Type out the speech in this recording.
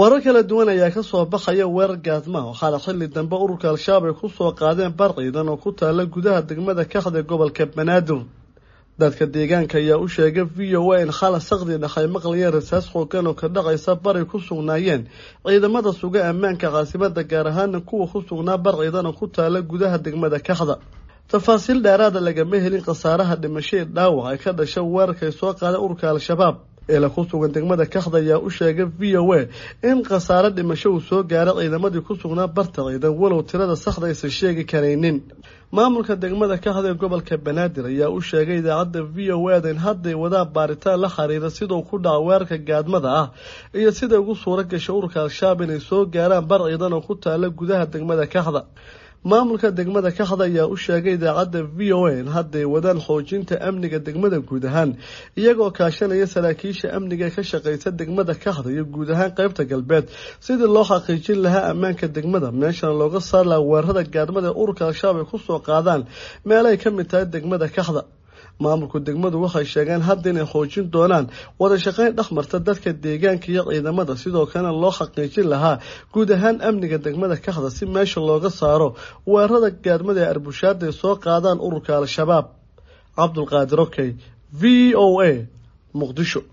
warar kala duwan ayaa kasoo baxaya weerar gaadmaha waxaana xilli dambe ururka al-shabaab ay kusoo qaadeen bar ciidan oo ku taala gudaha degmada kaxda ee gobolka banaadir dadka deegaanka ayaa u sheegay v o a in khala sakdi dhexay maqlayeen rasaas xoogan oo ka dhacaysa baray ku sugnaayeen ciidamada suga ammaanka caasimada gaar ahaana kuwa ku sugnaa bar ciidan oo ku taala gudaha degmada kaxda tafaasiil dheeraada lagama helin khasaaraha dhimasho ee dhaawac ay ka dhasha weerarkay soo qaadeen ururka al-shabaab eela ku sugan degmada kaxda ayaa u sheegay v o a in khasaare dhimasho uu soo gaaray ciidamadii ku sugnaa barta ciidan walow tirada saxda aysan sheegi karaynin maamulka degmada kaxda ee gobolka banaadir ayaa u sheegay idaacadda v o ada in hadday wadaa baaritaan la xiriira sidau ku dhaca weerarka gaadmada ah iyo siday ugu suura gashay ururka al-shabaab inay soo gaaraan bar ciidan oo ku taala gudaha degmada kaxda maamulka degmada kaxda ayaa u sheegay idaacadda v o a in hadday wadaan xoojinta amniga degmada guud ahaan iyagoo kaashanaya saraakiisha amniga ka shaqeysa degmada kaxda iyo guud ahaan qeybta galbeed sidii loo xaqiijin lahaa ammaanka degmada meeshana looga saar laha weerarada gaadmada ee ururka al-shabaab ay kusoo qaadaan meelay ka mid tahay degmada kaxda maamulku degmadu waxay sheegeen hadda inay xoojin doonaan wada shaqeyn dhexmarta dadka deegaanka iyo ciidamada sidoo kalena loo xaqiijin lahaa guud ahaan amniga degmada kaxda si meesha looga saaro weerarada gaadmada ee arbushaada ay soo qaadaan ururka al-shabaab cabdulqaadir okey v o a muqdisho